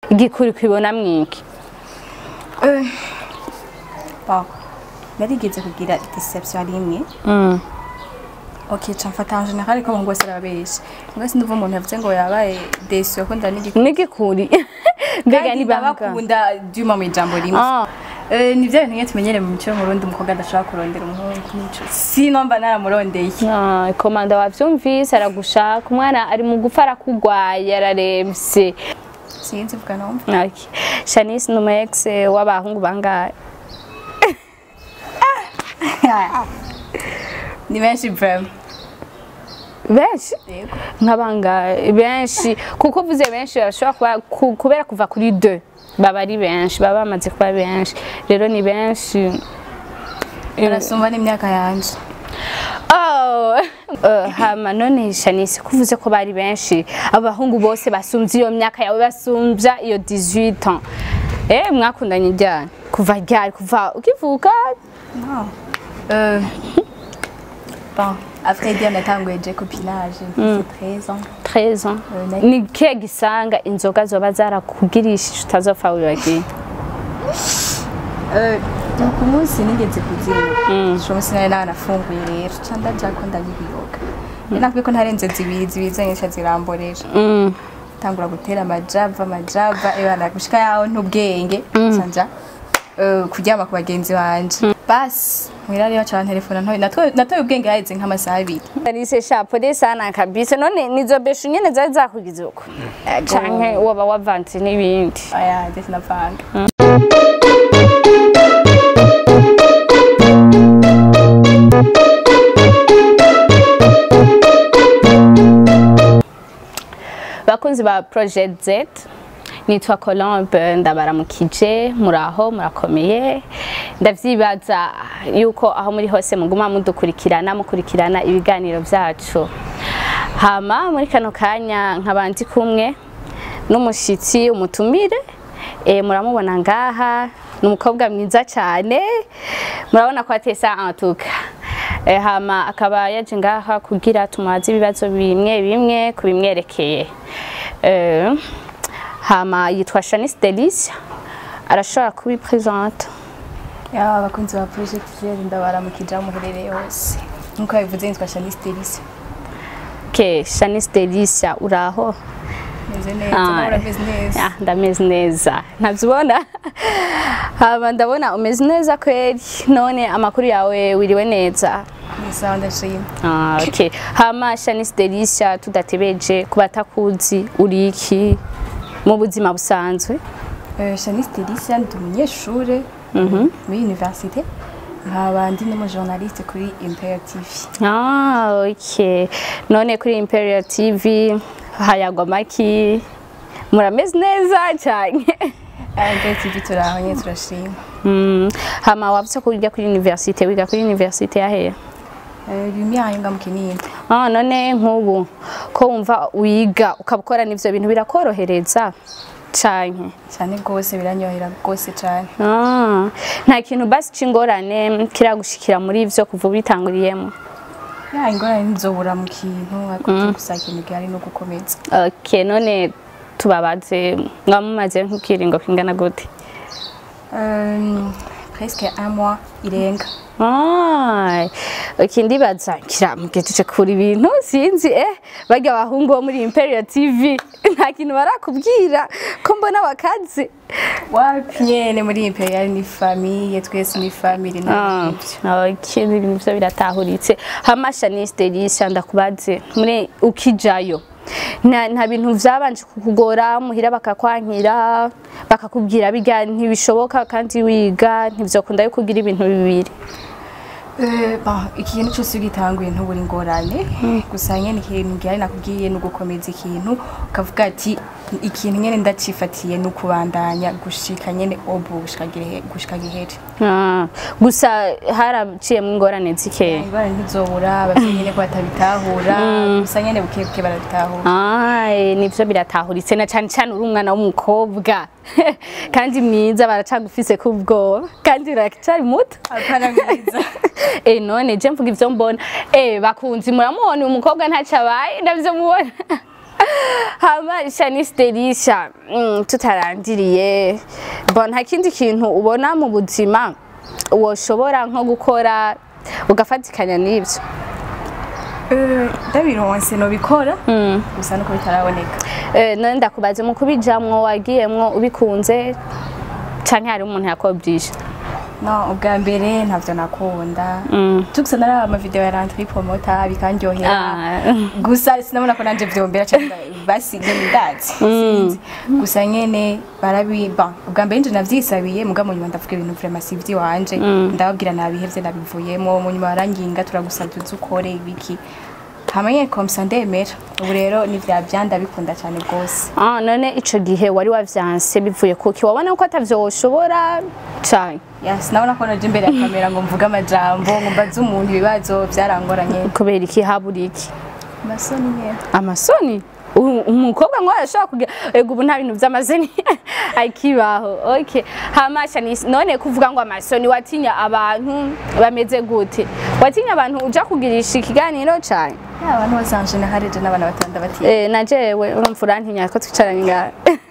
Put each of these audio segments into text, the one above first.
igikuri kwibona mwiki bon narigeze kugira deception rimwe Mm. ok ca mfata en general ko ngo sera benshi ngo sinumva umuntu yavuze ngo yabaye déçu yakunda n'igikuri n'igikuri mbega kandi ni banga ndabakunda duma mu ijambo rimwe Ah. Eh, ni bya bintu nyine tumenyere mu mico y'umurundi umukobwa adashobora kurondera umuhungu nico sino mba naramurondeye Ah, komanda wavyumvise aragushaka umwana ari mu gufa arakugwaye araremvye sinzi vuga numva Okay. Shanice ni umu ex w'abahungu bangahe ni benshi vraiment benshi yego nk'abangahe benshi kuko uvuze benshi bashobora kuba ku- kubera kuva kuri deux baba ari benshi baba bamaze kuba benshi rero ni benshi barasumba n'imyaka yanje Oh, uh, hama none Shanice kuvuze ko bari benshi abahungu bose basumvye iyo myaka yawe basumvya iyo 18 ans eh mwakundanye ryari kuva ryari kuva ukivuka non euh bon après dire natanguye je copinage mfite 13 ans 13 ans Euh, na- ni kihe gisanga inzoga zoba zarakugirishije utazopfa wibagiye euh ku munsi nigeze kuzina uwo munsi nari nanafunguye rero ca ndaja ko ndabiyoga nakubwiye ko ntarenze zibiri zibiri zonyine ca ziramborera Mm. tangura gutera amajava amajava ebana gushika yaho ntubwenge canja eh, kuryama ku bagenzi banje basi mwira rero ca telefona ntoye natwe natoye ubwenge haheze nk'amasaha abiri Alice shapole sana kabisa none nizo beshu nyene zari zakugize uko canke waba wavanze n'ibindi aya je sinavanga bakunzi ba Project Z nitwa Colombe ndabaramukije muraho murakomeye ndavyibaza yuko aho muri hose muguma mudukurikirana mukurikirana ibiganiro vyacu hama muri kano kanya nkabandi kumwe n'umushitsi umutumire e, muramubona ngaha ni umukobwa mwiza cyane murabona ko atesa antuka e, hama akaba yaje ngaha kugira tumubaze ibibazo bimwe bimwe ku bimwerekeye e, hama yitwa Shanice Delicia arashobora kubipresenta ya abakunzi ba project zero ndabaramukije aho muherereye hose nkuko yabivuze nitwa Shanice Delice ke Shanice Delicia uraho meze neza Ah. nawe urameze neza Ah, ndameze neza ntabyubona hama ndabona umeze neza kweri none amakuru yawe wiriwe neza ni sawa ndashima Ah, okay. hama Shanice Delicia tudatebeje kubatakuzi uri iki mu buzima busanzwe Eh, Shanice Delicia ndi umunyeshure muri universite nkaba ndi n'umujournaliste kuri Imperial TV ah, okay. none kuri Imperial TV hayagwa maki murameze neza cyane Ah, Imperial TV turaho nyine turashima mm. hama wavuze ko wiga kuri universite wiga kuri universite yahehe Eh, Lumière yo nga mu Kinindo Ah, none nk'ubu ko wumva wiga ukaba ukora n'ivyo bintu birakorohereza canke cyane rwose biranyohera rwose cyane Ah, nta kintu basi c'ingorane kiragushikira muri ivyo kuva ubitanguriyemo ya ingorane ntizobura mu kintu ariko gusa ikintu gihari no gukomeza okay none tubabaze mwamumaze nk'ikiringo kingana gute Euh, presque un mois irenga Ay, okay ndibaza kiramugejeje kuri ibintu sinzi eh barya abahungu bo muri Imperial TV nta kintu barakubwira ko mbona bakaze wapi nyene muri Imperial ni famille twese ni famille Ah, navyo okay, ibintu byo biratahuritse hama Shanice Delicia ndakubaze muri ukijayo nta nta bintu vyabanje kukugora muhira bakakwankira bakakubwira biga ntibishoboka kandi wiga ntivyokunda yuko ugira ibintu bibiri Eh, bon, ikintu cyose ugitanguye ntubura ingorane gusa nyene ikintu gihari nakubwiye ni ugukomeza ikintu ukavuga ati ikintu nyene ndacifatiye ni ukubandanya gushika nyene obu gushika gihe gushika gihere Ah, gusa haraciyemo ingorane zikeya ingorane ntizobura abavyeyi nyene ko batabitahura gusa nyene bukebuke barabitahura Ay, nivyo biratahuritse na cyane cyane uri umwana w'umukobwa kandi mwiza baracagufise kubwoba kandi uracari muto apana mwiza Eh none je mvuga ivyo mbona eh bakunzi muramubona uyu mukobwa ntaco abaye ndavyo mubona hama Shanice Delisha mm, tutarangiriye bon nta kindi kintu ubona mu buzima woshobora nko gukora ugafatikanya n'ibyo Eh, ndabironse nobikora gusa nuko bitaraboneka Eh, none ndakubaze mu kubijamwo wagiyemwo ubikunze canke hari umuntu yakobyije no ubwa mbere ntavyo nakunda tugusa naraba amavideo ya rentri promota bikanryohera gusa sinabona ko nanje vyombera cyangwa basi nyene ndazi sinzi gusa nyene barabi ba ubwa mbere nje navyisabiye muga mu nyuma ndavuga ibintu vraiment si ivy'iwanje ndababwira nabihevye nabivuyemo mu nyuma baranginga turagusabye uzi ukore ibiki hama nyene komsa ndemera ubu rero ni vya vya ndabikunda cyane rwose Ah, none ico gihe wari wavyanse bivuye kuki wabona ko atavyo woshobora cane ya sinabona ko naje imbere ya kamera ngo mvuge amajambo ngo mbaze umuntu ibibazo vyarangoranye kubera iki habura iki amasoni nyene amasoni U- umukobwa ngo arashobora kugira ego ubu nta bintu vy'amazeni akibaho okay hamasha ni none kuvuga ngo amasoni watinya abantu bameze gute watinya abantu uja kugirisha ikiganiro cane ya abantu bose en general je n'abana batanda bati eh na jewe urumva urantinya ko twicaranye ngaha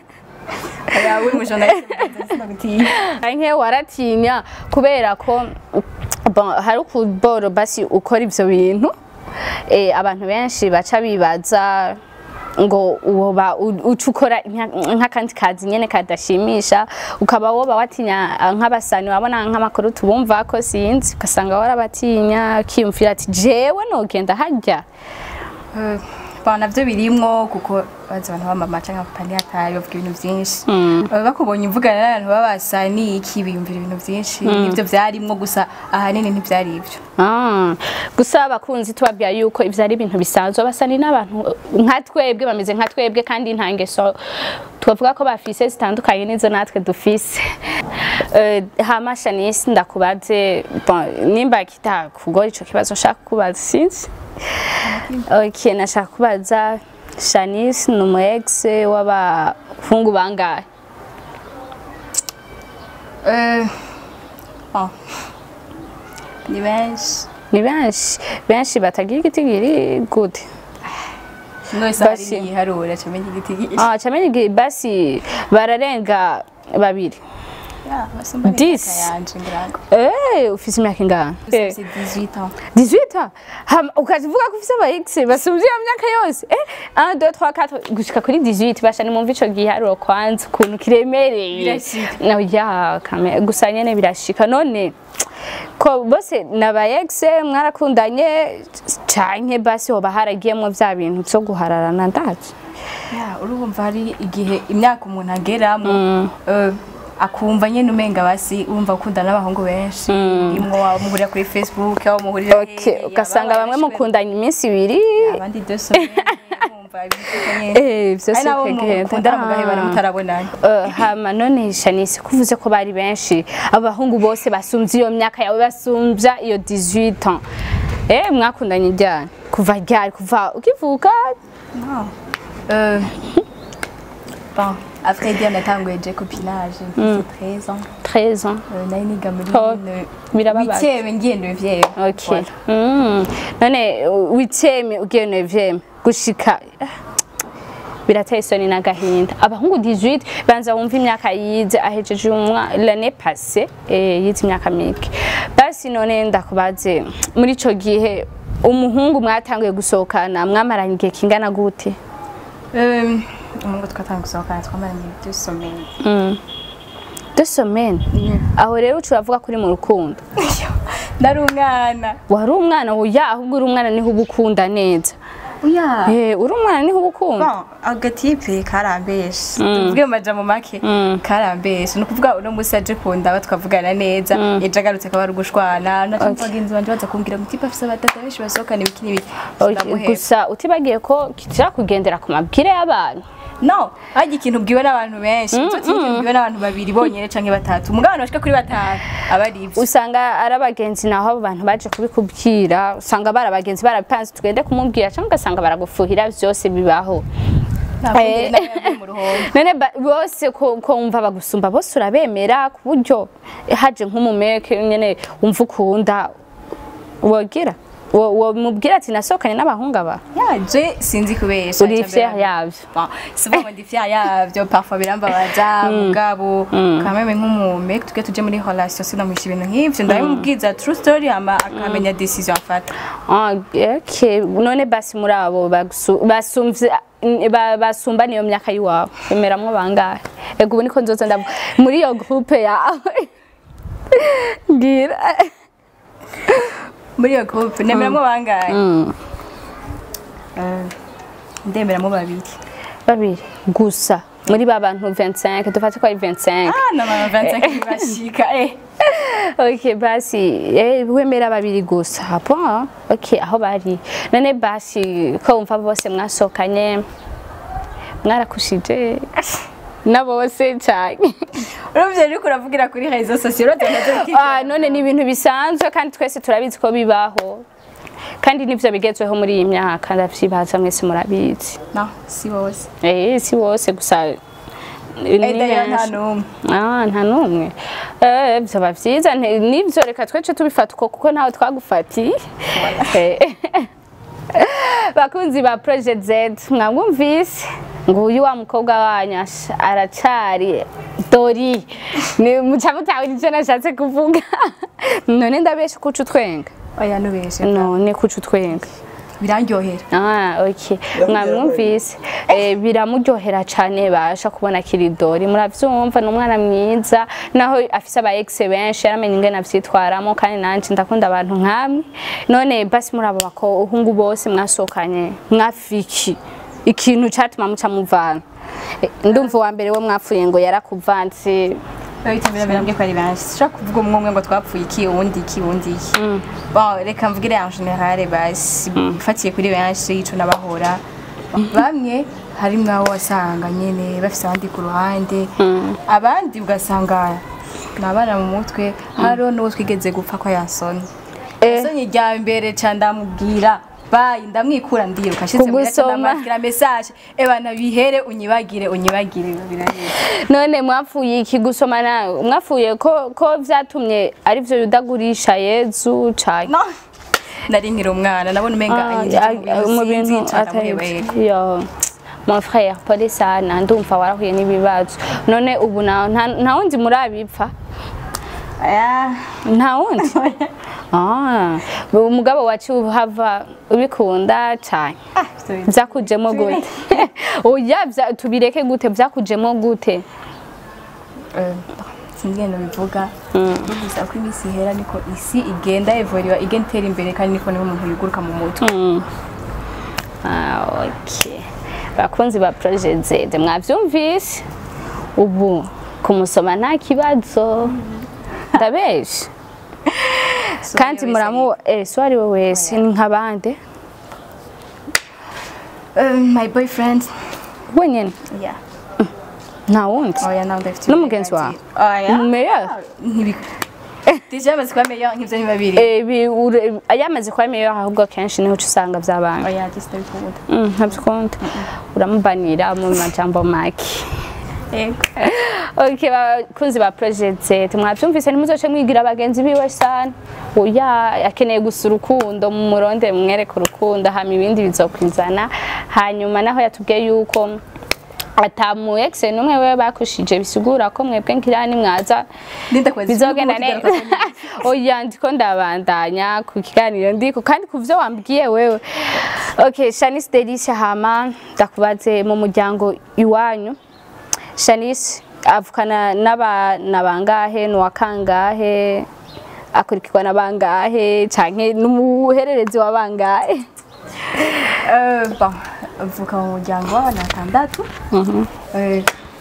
ya uri mu journaliste sinagutinya nke waratinya kubera ko bon, hari ukuboro basi ukora ivyo bintu eh, abantu benshi baca bibaza ngo woba u- uca ukora nka- nk'akandi kazi nyene kadashimisha ukaba woba watinya ah, nk'abasani wabona nk'amakuru tubumva ko sinzi ugasanga warabatinya ukiyumvira ati jewe nogenda harya Eh, ba navyo birimwo kuko bazi abantu bamama canke papa ntihataye bavuga ibintu vyinshi Eh, bakubonye uvugana n'abantu babasa n'iki biyumvira ibintu vyinshi nivyo vyarimwo gusa ahanini ntivyari ivyo Ah, gusa abakunzi tubabwira yuko ivyo ari ibintu bisanzwe abasani n'abantu nka twebwe bameze nka twebwe kandi nta ngeso twavuga ko bafise zitandukanye n'izo natwe dufise Eh, hama Shanice ndakubaze bon, nimba kitakugora ico kibazo nshaka kubaza sinzi okay nashaka kubaza Shanice ni umu ex w'abahungu bangahe Eh, bon. ni benshi ni benshi benshi batagira igitigiri gute mwese hari Basi. niyiharura camenya igiti Ah, chameni gi- basi bararenga babiri. basumba Dix. yanje ngirango Eh, ufise imyaka ingana? Eh, c'est 18 ans 18 Hama ukazivuga ko ufise aba ex basumvye iyo myaka yose. Eh, 1 2 3 4 gushika kuri 18 basha ni mumva ico giharuro kwanza ukuntu kiremereye. Birashika. Na ya kame gusa nyene birashika none ko bose naba ex mwarakundanye canke basi hoba haragiyemwo vya bintu vyo guhararana ndazi. Ya, urumva hari igihe imyaka umuntu ageramo eh, akumva nyene umenga basi wumva ukunda n'abahungu benshi imwo wamuhurira kuri facebook aho muhurira Okay, ugasanga bamwe mukundanye iminsi ibiri abandi deux semaines wumva ibintu nyene Eh, vyose ari nabo bikagenda. mukundana mugahebana Ah. mutarabonana Eh, hama none Shanice kuvuze ko bari benshi abahungu bose basumvye iyo myaka yawe basumvya iyo 18 ans eh mwakundanye ryari kuva ryari kuva ukivuka Non. Euh, bon, après dire natanguye je copinage mfise 13 ans 13 ans Euh, nari niga muri Oh, birababaza. huitième ngiye neuvième okay mm. none witeme ugiye neuvième gushika eh, birateye isoni n'agahinda abahungu 18 banza wumva imyaka yize ahejeje umwa l'année passée eh, yize imyaka mike basi none ndakubaze muri ico gihe umuhungu mwatanguye gusohokana mwamaranye igihe kingana gute Euh, umuhungu twatangiye gusohokana twamaranye deux semaines deux semaines aho rero uca uravuga kuri mu rukundo nari umwana wari umwana oya ahubwo uri umwana niho uba ukunda neza oya Eh, uri umwana niho uba ukunda bon agatipe karambeshe tuvuge mu majambo make karambeshe ni ukuvuga uno musi aje kundaba twavugana neza ejo agarutse akaba ari ugushwana naco bagenzi banje baza kumbwira ngo tipe afise abatata benshi basohokana ibiki n'ibiki Okay, ndamuheba gusa utibagiye ko kitira kugendera ku mabwire y'abantu no harya ikintu ubwiwe n'abantu benshi icyo kintu ubwiwe n'abantu babiri bonyine canke batatu umugabo abantu bashika kuri batanu aba ari ivyo usanga ari abagenzi naho abo bantu baje kubikubwira usanga bari abagenzi barabipanze tugende kumubwira cyangwa ugasanga baragufuhira byose bibaho ntabwo Eh. nawe yavuye mu ruhombo none ba- bose ko ko wumva bagusumba bose urabemera ku buryo haje nk'umumeke nyene wumva ukunda wogira wo wo mubwira ati nasohokanye n'abahungu aba yaje sinzi kubesha uri icya mbere fier na- yavyo Bon, si vuba ngo ndi fier yavyo parfois birambabaza mugabo kameme nk'umume tujye tuje muri relation sinamwisha ibintu nk'ivyo ndabimubwiza true story hama akamenya decision afata Ah, okay none basi muri abo bagusu- basumvye ba- basumba niyo myaka yiwawe bemeramwo bangahe ego ubu niko nzoza ndavuga muri iyo groupe yawe ngira muri iyo groupe nemeramo bangahe Mm, Eh, ndemeramo babiri babiri gusa muri ba bantu 25 dufate ko ari 25 ah na mama 25 bashika eh ok basi eh, wemera babiri gusa bon ok aho bari none basi ko wumva bose mwasohokanye mwarakushije na bose cyane urumva ariko uravugira kuri réseaux sociaux uratangaje Ah, none ni ibintu bisanzwe kandi twese turabizi ko bibaho kandi nivyo bigezweho muri iyi myaka ndavyibaza mwese murabizi no si bose eh si bose gusa ni eh d'ailleurs nta benshi. numwe Ah, nta n'umwe Eh, byaba byiza nti- nivyo reka twece tubifata uko kuko ntawe twagufatiye Eh, bakunzi ba Project Z mwamwumvise nguyu wa mukobwa wanyu ash- aracari dori ni muca mutawe nicyo nashatse kuvuga none ndabesha kuca utwenga oya nubeshe none kuca utwenga birandyohera Ah, okay. Mwamwumvise. Eh, biramuryohera cyane basha kubona kiridori. Muravyumva ni umwana mwiza naho afise aba ex benshi yaramenye ingene avyitwaramo kandi nanje ndakunda abantu nkamwe. None basi muri abo bahungu bose mwasohokanye mwafiki ikintu catuma muca muvana. Eh, Ndumva uwa mbere wo mwapfuye ngo yarakuvanze babitembera birambye ko ari benshi sishobora kuvuga umwe umwe ngo twapfuye iki uwundi iki uwundi iki bon reka mvugire en general basi mfatiye kuri benshi ico nabahora bamwe harimwo abo wasanga nyene bafise abandi ku ruhande abandi ugasanga ni abana mu mutwe hariho n'uwo twigeze gupfa ko yasoni Eh. yasoni rya mbere ca ndamubwira bayi ndamwikura ndiruka ashitse muri Kugusoma. ndamwandikira message ebana bihere unyibagire unyibagire birahera none mwapfuye iki gusomana mwapfuye ko ko vyatumye ari vyo yudagurisha Yezu canke no nari nkiri umwana nabona umenga Ah, anyinjije ah, mu mu bintu bintu sinzi ndamuhebeye atari yo mon frère pole sana ndumva warahuye n'ibibazo none ubu na- nta nta wundi murabipfa aya nta wundi ah umugabo wacu uhava ubikunda cyane byakujemo gute oya vya- tubireke gute byakujemo gute sinzi ngendo bivuga gusa uko iminsi ihera niko isi igenda evoriwa igenda itera imbere kandi niko niho umuntu yiguruka mu mutwe Mm. Ah, okay. bakunzi ba Project Z mwavyumvise ubu kumusoma nta kibazo ndabesha kandi muramu eh so ari we wese ni nk'abande Um, my boyfriend wenyene yeah nta wundi oya nawe ndafite N'umugenzi wawe? oya meilleur ntibi Deja amaze kuba meilleur nk'ivyo ni babiri eh bi- ure- ayamaze kuba meilleur ahubwo kenshi niho uca usanga byabanga oya just ndabikunda Mm, ntabyikunda uramubanira mu majambo make yego Okay, bakunzi ba Project Z mwavyumvise ntimuzoce mwigira abagenzi biwe sana oya akeneye gusa urukundo mu muronde mwereke urukundo hama ibindi bizokwizana hanyuma naho yatubwiye yuko atamu ex numwe wewe bakushije bisigura ko mwebwe ngira ni mwaza Linda kwazi bizogenda neza oya ndiko ndabandanya ku kiganiro ndiko kandi ku vyo wambwiye wewe okay Shanice Delicia hama ndakubaze mu muryango iwanyu Shanice avukana n'abana bangahe n'uwa kangahe akurikirwa na bangahe canke n'umuhererezi wa bangahe Euh, bon, mvuka mu muryango w'abana batandatu Eh,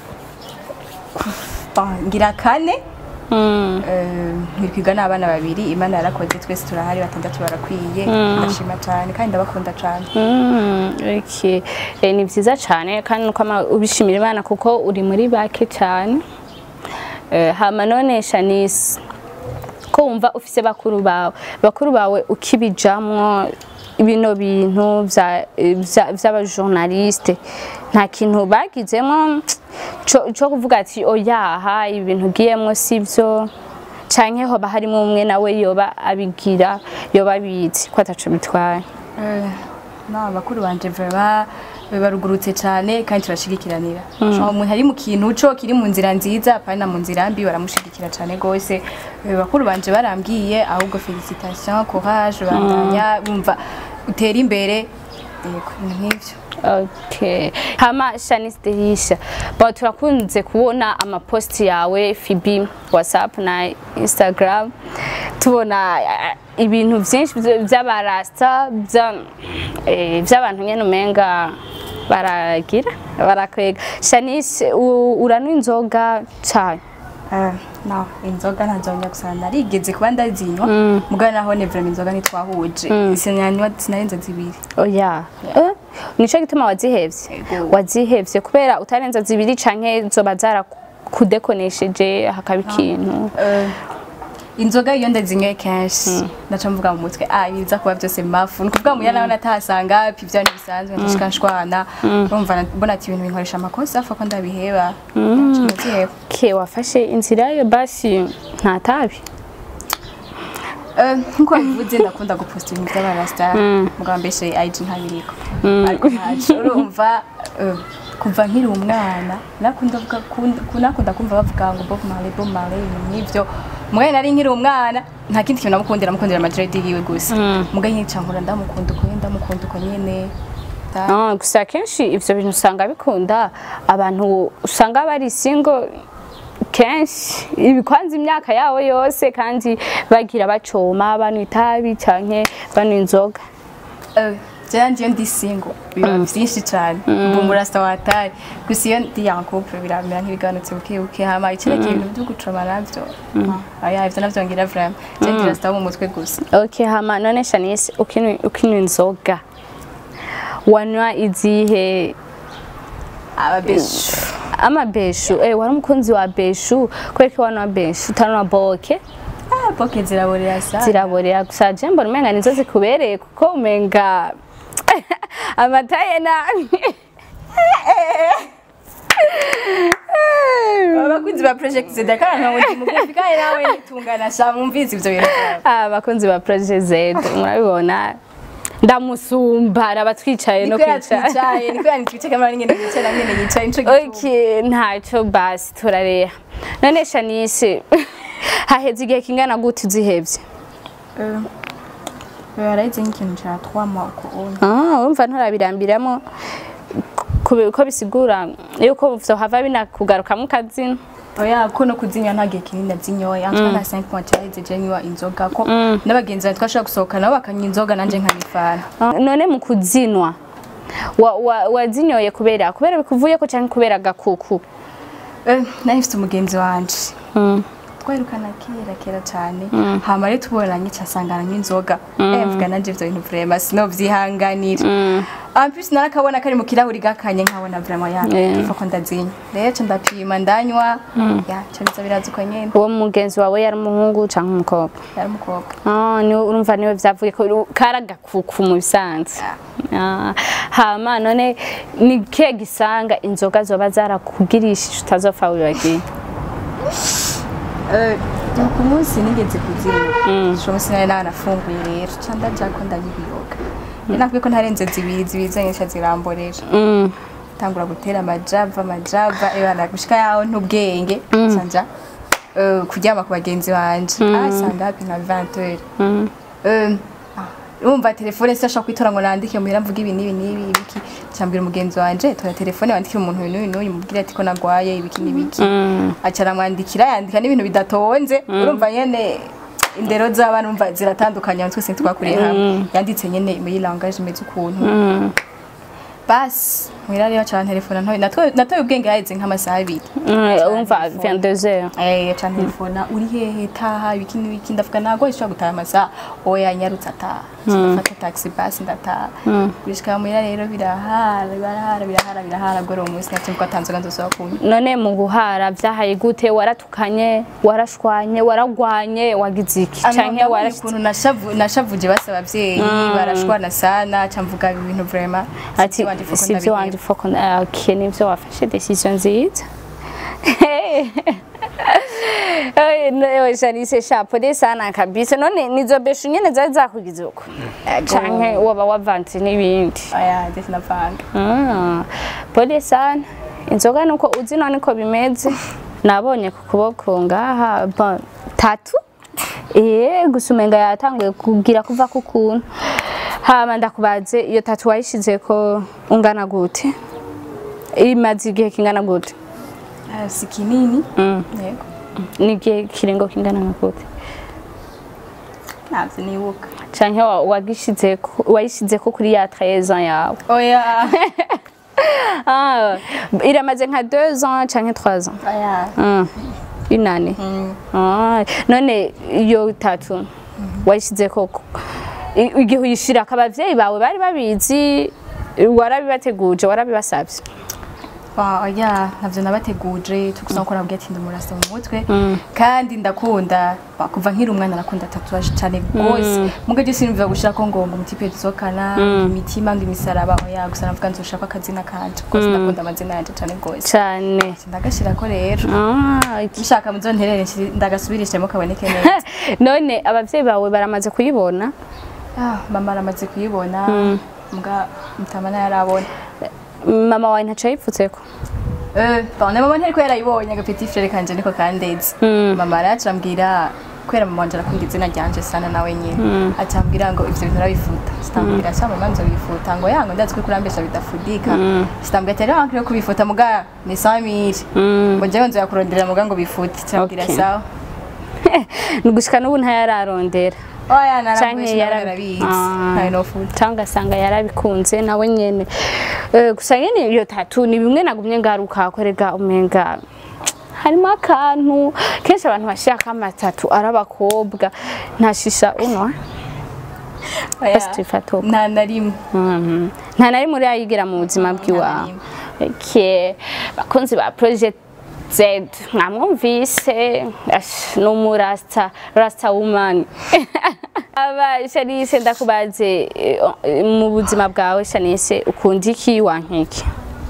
bon, ngira kane Mm. Eh, nkirikwiga n'abana babiri imana yarakoze twese turahari batandatu barakwiye ndashima cyane kandi ndabakunda cyane Mm, okay. Eh, ni vyiza cyane kandi nuko ama- ubishimira Imana kuko uri muri bake cyane Eh, hama none Shanice ko wumva ufise bakuru bawe bakuru bawe ukibijamwo bino bintu vya- vya- vy'abajournaliste nta kintu bagizemo co co kuvuga ati oyaha ibintu ugiyemwo sivyo canke hoba harimo umwe nawe yoba abigira yoba abizi ko ataco bitwaye Eh, no bakuru banje vraiment barugurutse cyane kandi turashigikiranira mm. umuntu ari mu kintu co kiri mu nzira nziza apana mu nzira mbi baramushigikira cyane gose Eh, bakuru banje barambwiye ahubwo felicitation courage bandanya bumva utera imbere yego ibintu nk'ivyo Okay. Hama Shanice Derisha. Ba turakunze kubona amaposti yawe Fibi WhatsApp na Instagram. Tubona eh, ibintu byinshi vy- vy'abarasta vya- eh, vy'abantu nyene umenga baragira barakwega. Shanice u- uranywa inzoga cyane. Eh, no inzoga ntazongera gusa narigeze kuba ndazinywa mugabo naho ne vraiment inzoga ntitwahuje sinanywa sinarenze zibiri Oya. Eh? Nico gituma wazihevye. Ego. Wazihevye kubera utarenza zibiri canke zoba zarakudekonesheje hakaba ikintu. Eh, inzoga iyo ndazinyoye kenshi naca mvuga mu mutwe ah biza kuba byose mafu ni kuvuga muya nawe natahasanga pi byo ntibisanzwe ndashika nshwana urumva na- mbona ati ibintu binkoresha amakosa afa ko ndabiheba ndaziheba ke wafashe inzira yo basi nta tabi Eh, nkuko bivuze ndakunda guposta ibintu by'abarasta mugabo mbeshe IG ntabiriko ariko ntaco urumva eh, kuva nkiri umwana nakunda vuga nakunda kumva bavuga ngo Bob Marley Bob Marley ibintu nk'ivyo mugabo nari nkiri umwana nta kindi kintu namukundira namukundira amadredi yiwe gusa mugabo nyica nkura ndamukunda uko nyene ndamukunda uko nyene Da- Ah, gusa akenshi ivyo bintu usanga bikunda abantu usanga bari single kenshi ibikwanza imyaka yabo yose kandi bagira bacoma banywa itabi canke banywa inzoga Eh, jewe ndiyo ndi single biba vyinshi cane ubu murasta watari gusa iyo ndi en couple biramera nk'ibiganutse buke buke hama icerekeye ibintu vyo gucoma navyo ah, oya ivyo navyo ngira vraiment je ndi rasta wo mu mutwe gusa okay hama none Shanice ukinywa ukinywa inzoga wanywa izihe ababeshu amabeshu eh wari umukunzi wa beshu kubera ko wanywa beshu utanwa boke ah boke ziraborera sana ziraborera gusa je mbona umenga nizo zikubereye kuko umenga amataye nabi abakunzi ba project zedakana nkawe ndi mugufi kandi nawe nitungana sha mwumvise ivyo bintu vyawe abakunzi ba Projet Z murabibona ndamusumba arabatwicaye no niko kwicara yatwicaye niko yanitwicaye kamera nyene yicaye nyene yicaye nico gituma Okay, ntacyo basi turareha none Shanice haheze igihe kingana gute uzihevye baraheze nk'ikintu ca trois mois uko onye Ah, urumva nturabirambiramo ku- ko bisigura yuko vyohava binakugarukamo ukazina oya ko no kuzinywa nta gihe kinini nazinyoye antwa na 5 mois cyaheze je nywa inzoga ko n'abagenzi banjye twashobora gusohoka nabo bakanywa inzoga nanje nkabifana Ah, none mu kuzinwa wa- wa- wazinyoye kubera kubera bikuvuyeko canke kubera gakuku Eh, nari mfite umugenzi wanje twerukana kera kera cyane hama rero tubonanye casangana nk'inzoga eh mvuga nanje ivyo bintu vraiment sinovyihanganira en plus narakabona kari mu kirahuri gakanye nkabona vraiment ya Yeah. ifa ko ndazinywa rero ca ndapima ndanywa ya ca biza biraza uko nyene uwo mugenzi wawe yari umuhungu canke umukobwa yari umukobwa Ah, ni urumva niwe vyavuye ko kari agakuku mu bisanzwe Ah, hama none ni kihe gisanga inzoga zoba zarakugirishije utazopfa wibagiye Eh, ku munsi nigeze kuzinywa uwo munsi nari nanafunguye rero ca ndaja ko ndayibiyoga nakubwiye ko ntarenze zibiri zibiri zonyene ca ziramborera Mm. tangura gutera amajava amajava ebana gushika yaho ntubwenge sanja eh, kuryama ku bagenzi banje asanga hapi nka 20 heures Eh, ah, urumva telefone se ashaka kwitora ngo nandike muhira mvuga ibi n'ibi n'ibi ibiki cyambwira umugenzi wanje tora telefone wandikire umuntu uyu n'uyu n'uyu mubwire ati ko nagwaye ibiki n'ibiki aca aramwandikira yandika n'ibintu bidatonze urumva nyene indero z'abana umva ziratandukanye twese ntitwakuriye hamwe yanditse nyene muri langage imeze ukuntu basi muhira rero aca telefone ntoye natwe natoye ubwenge haheze nk'amasaha abiri Mm, urumva 22h Eh, aca telefona uri hehe taha ibiki n'ibiki ndavuga ntabwo ishobora gutaha amasaha oya nyarutse ataha ndafata taxi basi ndataha gushika muhira rero birahara birahara birahara birahara gore uwo munsi nacyo ko atanzoga nzosaba kunywa none mu guhara vyahaye gute waratukanye warashwanye waragwanye wagize iki canke canke warashitse ukuntu nashavu nashavuje basa abavyeyi barashwana sana ca mvuga ibintu vraiment ati sivyo wanje foko okay nivyo wafashe decision nziza Janice shapole sana kabisa none nizo beshu nyene zari zakugize uko canke waba wavanze n'ibindi aya ndetse navanga Ah, pole sana inzoga nuko uzi none ko bimeze nabonye ku kuboko ngaha bon, tatu eh gusa umenga yatanguye kugira kuva ku kuntu hama ndakubaze iyo tatu wayishize ko ungana gute imaze igihe kingana gute Ah, si kinini Mm. yego ni igihe kiringo kingana nka gute ntabyo nibuka canke wa- wagishizeko wayishizeko kuri ya 13 ans yawe oya ah, iramaze nka 2 ans canke 3 ans oya Ah, une année Ah, none iyo tatu wayishize koko I- igihe uyishirako abavyeyi bawe bari babizi warabibateguje warabibasavye Ba, oya ntabyo nabateguje tugusa gukora bwa ati ndumurasa mu mutwe kandi ndakunda ba, kuva nkiri umwana nakunda tatuwaje cyane rwose muga je sinumva gushaka ngo ngo umutipe tuzokana imitima ngo imisaraba oya gusa navuga nzoshaka akazina kanje rwose ndakunda amazina yanje cyane rwose cane ndagashirako rero Ah, iki- bishaka muzonterere nshiri- ndagasubirishemo kaboneke neza none abavyeyi bawe baramaze kuyibona Ah, mama aramaze kuyibona mbwa mutamana yarabona mama wawe ntaco yayipfutseko Eh, bane mama ntariko yarayibonye agapeti frere kanje niko kandeze mama araca ambwira kwera mama wanje arakunda izina ryanje sana nawe nyine acambwira ngo ivyo bintu urabifuta sitambwira sa mama nzobifuta ngo yango ndazi ko kurambesha bidafudika sitambwira ati rero wankwiye kubifuta muga ni samiri ngo jewe nzoyakuronderera muga ngo bifute cambwira Okay. sawa gushika n'ubu ntayararondera oya canke narambesha yara- yarabizi Ah. ntayo nofuta cyangwa ugasanga yarabikunze nawe nyene Eh, gusa nyene iyo tatu ni bimwe nagumye ngaruka korega umenga harimo akantu kenshi abantu bashirako amatatu ari abakobwa ntashisha uno Oya, basi tuyifate uko nta na rimwe Mhm. nta na rimwe urayigira mu buzima bw'iwawe Okay. bakunzi ba project Z mwamwumvise Ash, ni umurasta rasta woman aba Shanice ndakubaze eh, mu buzima bwawe Shanice ukunda iki wankiki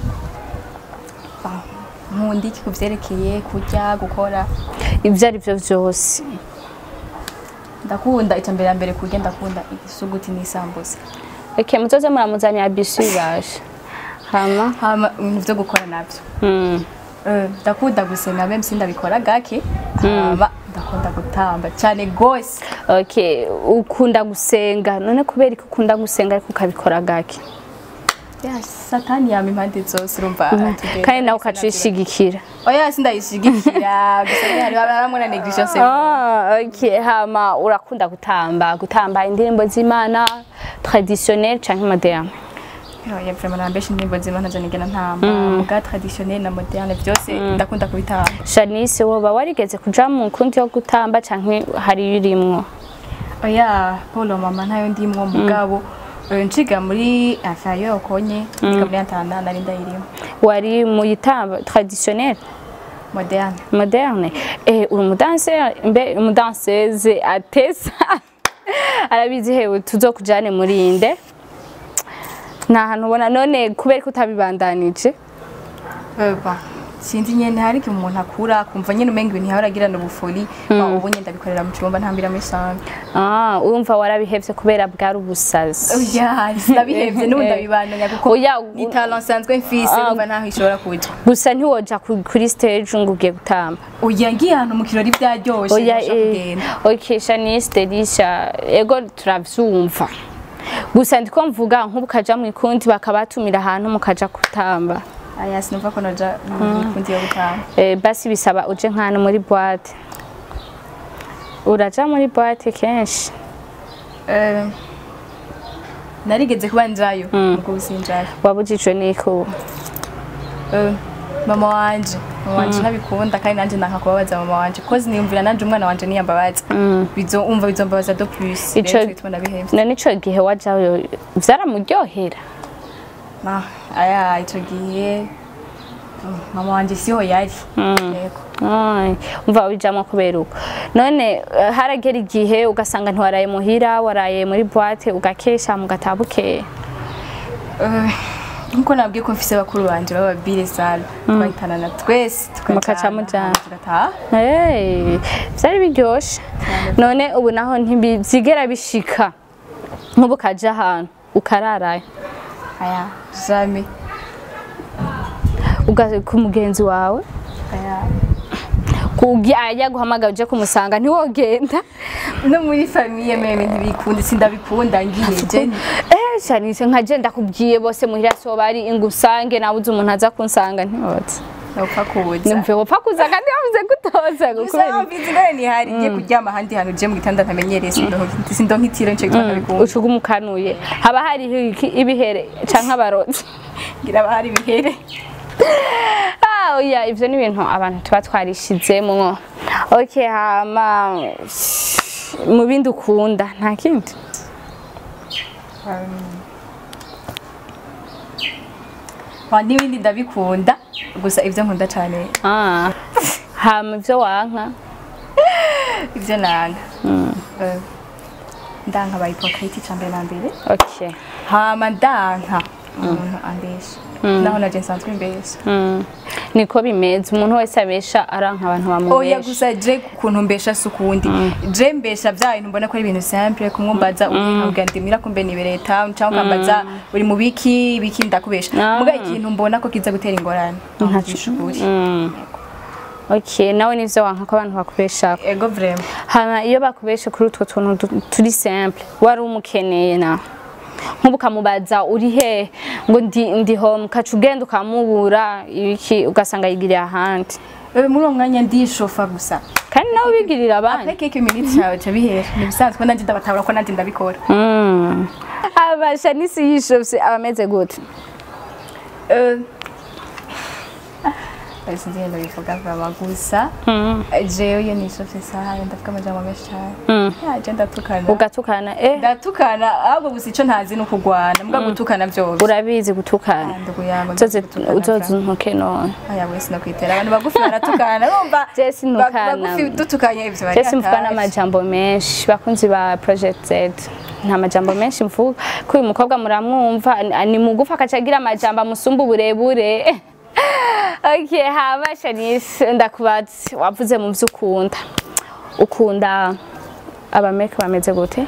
nkunda iki kuvyerekeye kurya gukora ibyo ari byo byose ndakunda icya mbere ya mbere kurya ndakunda igisuguti n'isambusa okay muzoze muramuzanira bisu ibasha hama hama ibintu vyo gukora navyo mm. Eh, ndakunda gusenga meme sindabikora gake hama ndakunda gutamba cyane gose okay ukunda gusenga none kubera ko ukunda gusenga ariko ukabikora gake ya satani yama impande zose urumva atugenda. kandi nawe ukacishigikira oya sindayishigikira gusa nyine hari baramwe na negligence Ah, okay. Hama urakunda gutamba gutamba indirimbo z'Imana traditionnel canke moderne oya vraiment nambesha indirimbo z'imana zo nigena ntamba muga traditionnel na moderne vyose ndakunda kubitamba Shanice woba warigeze kuja mu kundi yo gutamba canke hari urimwo oya polo mama ntayo ndimwo mugabo eh, nciga muri afayo yokonye niga muri antanda nari ndayirimo wari mu yitamba traditionnel moderne moderne eh uri umudanseur mbe umudanseuse atesa arabizi hewe tuzokujane muri inde nta hantu ubona none kubera ko utabibandanije Eba, sinzi nyene hari igihe umuntu akura kumva nyene umenga ibintu yahora agirana ubufori ba ubu nyene ndabikorera mu cumba ntambira muri sanga ah urumva warabihevye kubera bwari ubusazi oya sinabihevye n'ubu ndabibandanya kuko Oya, ni talent nsanzwe mfise Ah. numva ntaho ishobora kuja gusa ntiwoja ku- kuri stage ngo ugiye gutamba oya ngiye ahantu mu kirori vyaryoshe oya ntashobora eh, kugenda okay Shanice Delisha ego turavyumva gusa ndiko mvuga nk'ubu ukaja mu ikundi bakabatumira ahantu mukaja gutamba aya sinumva ko noja mukundi yo gutanga eh, basi bisaba uje nk'ahantu muri boîte uraja muri boîte kenshi Eh, narigeze kuba njayo mugo usinjayo wabujijwe n'iko Eh, mama wanje mama wanje nabikunda kandi nanje nanka kubabaza mama wanje kozi niyumvira nanje umwana wanje niyambabaza bizo umva bizombabaza do plus Ico- rero bituma ndabihevye none ico gihe wajayo vyaramuryohera Ah, aya ico gihe mm, mama wanje siho yari yego Ai, umva wabijamwo kubera uko none eh, haragera igihe ugasanga ntiwaraye muhira waraye muri boîte ugakesha mugataha bukeye Eh, nkuko nabwiye ko mfise bakuru banje b'ababire sala twahitanana twese Mukaca mujana. tugataha Hey, byari biryoshe none ubu naho ntibyigera bishika nk'ubu ukaja ahantu ukararayo aya jamais uga- ku mugenzi wawe aya ajya guhamagara uje kumusanga ntiwogenda no muri famiye meme ntibikunda sindabikunda ngiye je eh shanise nka je ndakubwiye bose muhira so bari ingusange nabuze umuntu aza kunsanga ntiwotse nopfa kuza numve wopfa kuza kandi wavuze gutoza gusa mbizi ngane ni hari ngiye kuryama ahandi hantu je mu gitanda ntamenyereye sindonka sindonkitiro nico gituma ndabikunda ucuga umukanuye haba hariho iki- ibihere canke abarozi ngira bahari bihere Ah, oya ivyo ni ibintu abantu tuba twarishizemwo okay hama mu bindi ukunda nta kindi wa n'ibindi ndabikunda gusa ibyo nkunda cyane Ah, hama ivyo wanka ibyo nanga Eh, ndanka ba hypocrite cyambere na mbere okay hama ndanka umuntu ambesha naho naje nsanzwe mbesha Mm. niko bimeze umuntu wese abesha aranka abantu oya bamubesha gusa je kuntu mbesha si ukundi je mbesha bya bintu mbona ko ari ibintu simple kumwumbaza ukambwira ndi mira kumbe nibereye town cyangwa ukambaza uri mu biki biki ndakubesha Ah. muga ikintu mbona ko kiza gutera ingorane ntacisha ukuri Mm. okay nawe nivyo wanka ko abantu bakubesha ego vraiment hama iyo bakubeshe kuri utwo tuntu du- turi simple wari umukeneye na nk'ubu ukamubaza uri he ngo ndi ndi home ukaca ugenda ukamubura ibiki ugasanga yigiriye ahandi Eh, muri uwo mwanya ndishofa gusa kandi nawe ubigirira abandi après quelques minutes cyawe ca bihera ni bisanzwe ko nanjye ndabatabura ko nanjye ndabikora Mm. abasha n'isi yishofse aba ameze gute Eh, eh, sinzi ngenda bivuga vraiment gusa Mm. jewe iyo nishofye isaha ndavuga amajambo menshi cyane Mm. yaje ndatukana ugatukana eh ndatukana ahubwo gusa icyo ntazi ni ukugwana mbwa gutukana byose urabizi gutukana ndugu yangu uzoze uzoze untuke none aya wese no kwitera abantu bagufi baratukana urumva Je sintukana. ba- bagufi dutukanye ivyo bari Jesse mvuga atazi. n'amajambo menshi bakunzi ba Project Z nta majambo menshi mvuga ko uyu mukobwa muramwumva ni- ni mugufi akaca agira amajambo amusumba uburebure okay haba Shanice ndakubaza wavuze mu vyo ukunda ukunda abameke bameze gute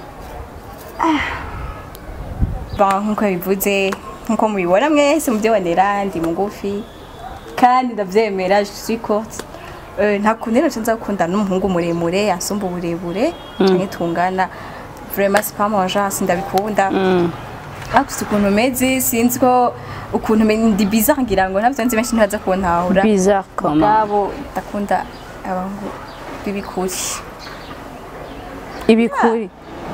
Bon, nkuko bivuze nkuko mubibona mwese mubyibonera ndi mugufi kandi ndabyemera je suis courte Euh, nta kuntu rero nza gukunda n'umuhungu muremure yansumba uburebure canke tungana vraiment c'est pas mon genre sindabikunda afite ukuntu umeze sinzi ko ukuntu me- ndi bizarre ngira ngo ntabyo nzi benshi ntibaza kuntahura bizarre comment ubwabo ndakunda abahungu b'ibikuri ibikuri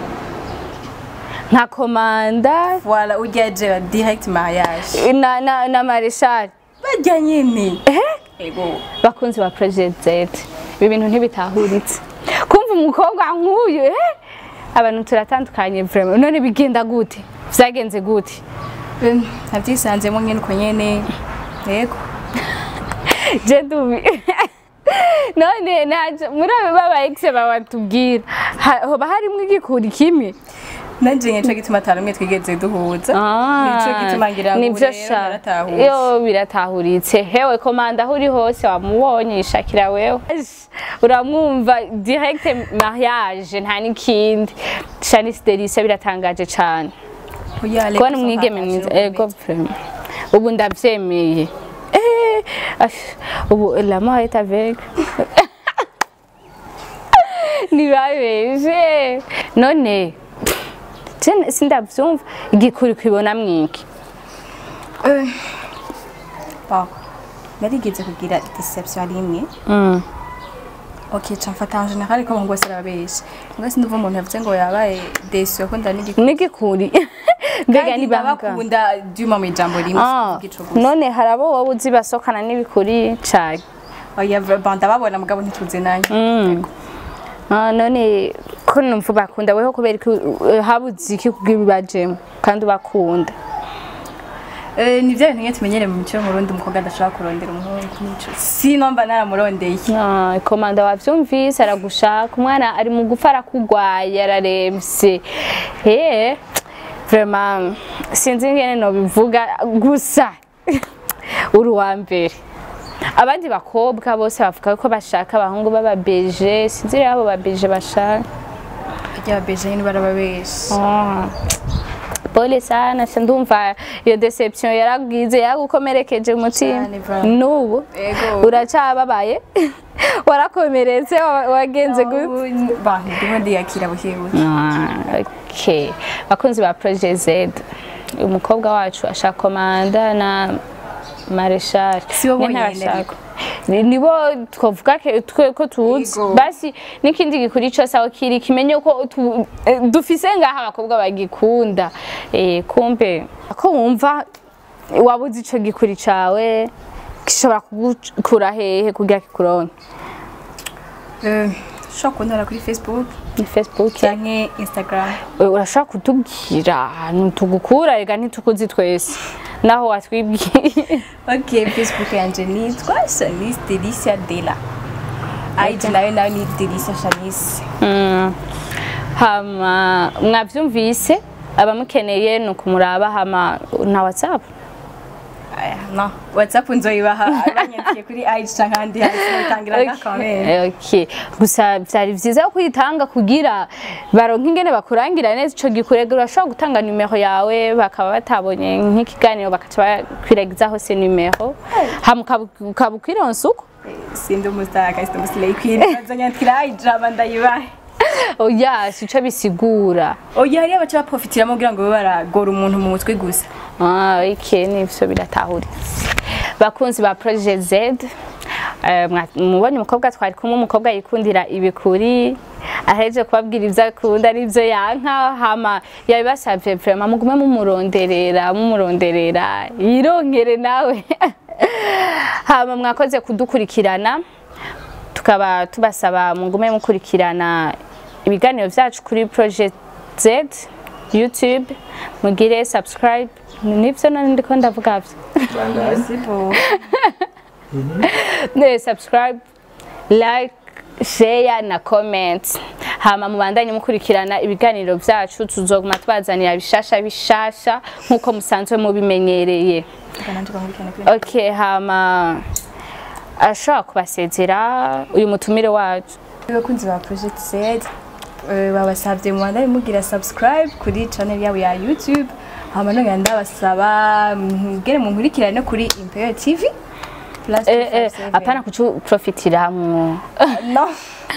nka komanda voilà urya je direct mariage na na, na mareshal barya nyene ego bakunzi ba Project Z ibi bintu ntibitahuritse kumva umukobwa nk'uyu eh abantu turatandukanye vraiment none bigenda gute vyagenze gute Eh, nabyisanzemo nyene uko nyene yego je dubi none naje muri abo baba ex babatubwira ha- hoba harimwo igikuri kimwe nanje nico gituma atarumwe twigeze duhuza nico gituma ngira ngo nivyo rero sha naratahutse. yo biratahuritse hewe komanda aho uri hose wamubonye shakira wewe uramwumva direct mariage nta n'ikindi Shanice Delicia biratangaje cane Oya, Alex, kubona so umwigeme hakaje mwiza ubumenyi. ego vraiment ubu ndavyemeye Eh, ash, ubu la mort est avec ntibabeje none je sindavyumva igikuri kwibona mwiki Eh, bon, narigeze kugira deception rimwe Mm. ok ca mfata en general ko abahungu bose arababesha mbwa sinduva umuntu yavuze ngo yabaye desu yakunda n'igikuri n'igikuri mbega kandi ni banga ndabakunda duma mu ijambo rimwe Ah, igico gusa none hari abo wowe uzi basohokana n'ibikuri cane oya bon ndababona mugabo ntituze nanjye Yego. Ah, none ko numva bakunda weho kubera ko eh, habuze iki kugira ubajemo kandi ubakunda Eh, ni bya bintu nyine tumenyere mu mico y'umurundi umukobwa adashobora kurondera umuhungu nico sino mba naramurondeye Ah, komanda wavyumvise aragushaka umwana ari mu gufa arakugwaye araremvye eh vraiment sinzi ingene nobivuga gusa uri uwa mbere abandi bakobwa bose bavuga ko bashaka abahungu b'ababeje sinzi rero abo babeje bashaka rya beje nyine barababesha Ah. pole sana se ndumva iyo deception yaragwize yaragukomerekeje umutima Cyane, bro. n'ubu Ego. uracababaye warakomeretse wa- wagenze gute ba ndimo ndiyakira bukebuke Ah, okay bakunzi ba Project Z umukobwa wacu ashaka komanda na mareshal Si bo bonyene ntabashaka nibo twavuga ke- twe ko tuzi Yego. basi n'ikindi gikuri cyose aho kiri kimenye ko tu- eh, dufise ngaha abakobwa bagikunda Eh, kumbe ko wumva wabuze ico gikuri cawe gishobora kugukura hehe kugira kikuronke Eh, ushobora kuntora kuri facebook ni facebook canke instagram Eh, urashaka kutubwira ahantu tugukura rega ntitukuzi twese naho watwibwiye ok facebook yanje nitwa shanice delicia dela ig nayo nayo ni delicia shanice Mm. hama mwavyumvise abamukeneye ni ukumuraba hama na whatsapp Aya, no whatsapp nzoyibaha banyandikiye kuri ig canke ahandi hasi batangira agakomere Okay. gusa vyari vyiza ko uyitanga kugira baronke ingene bakurangira neza ico gikurega urashobora gutanga numero yawe bakaba batabonye nk'ikiganiro bakaca bakwiragiza hose numero hama ukabu- ukaba ukwironsa uko sindi umusitaka sindi umusileyi queen bazonyandikira ig aba ndayibahe oya sico bisigura oya hariyo baca baprofitiramo kugira ngo babe baragora umuntu mu mutwe gusa Ah, iki nivyo biratahuritse bakunzi ba Project Z eh, mwa- mubonye umukobwa twari kumwe umukobwa yikundira ibikuri aheje kubabwira ivyo akunda n'ivyo yanka hama yabibasavye vraiment mugume mumuronderera mumuronderera yironkere nawe hama mwakoze kudukurikirana tukaba tubasaba mugume mukurikirana ibiganiro vyacu kuri Project Z YouTube mugire subscribe nivyo none ndiko ndavuga vyo Sibo. ne subscribe like share na comment hama mubandanye mukurikirana ibiganiro vyacu tuzoguma tubazanira bishasha bishasha nkuko musanzwe mubimenyereye Kananje bamurikana kuri okay hama ashobora kubasezera uyu mutumire wacu abakunzi ba Project Z eh, babasabye mu Rwanda mugira subscribe kuri channel yabo ya YouTube hama none ndabasaba mugere mu nkurikirane kuri Imperial TV plus eh, eh, 257. apana kucu profitiramwo no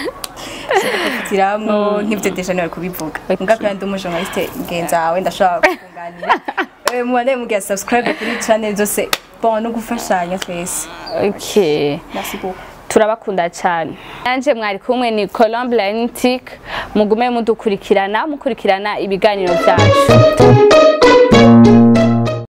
tiramwo nk'ivyo deja niwe kubivuga mbwa kandi ndi umujournaliste ngenza wawe ndashobora kukunganira Eh, mu Rwanda mugira subscribe kuri channel zose bon no gufashanya twese okay merci beaucoup turabakunda cyane nanje mwari kumwe ni Colombe Lantic mugume mudukurikirana mukurikirana ibiganiro byacu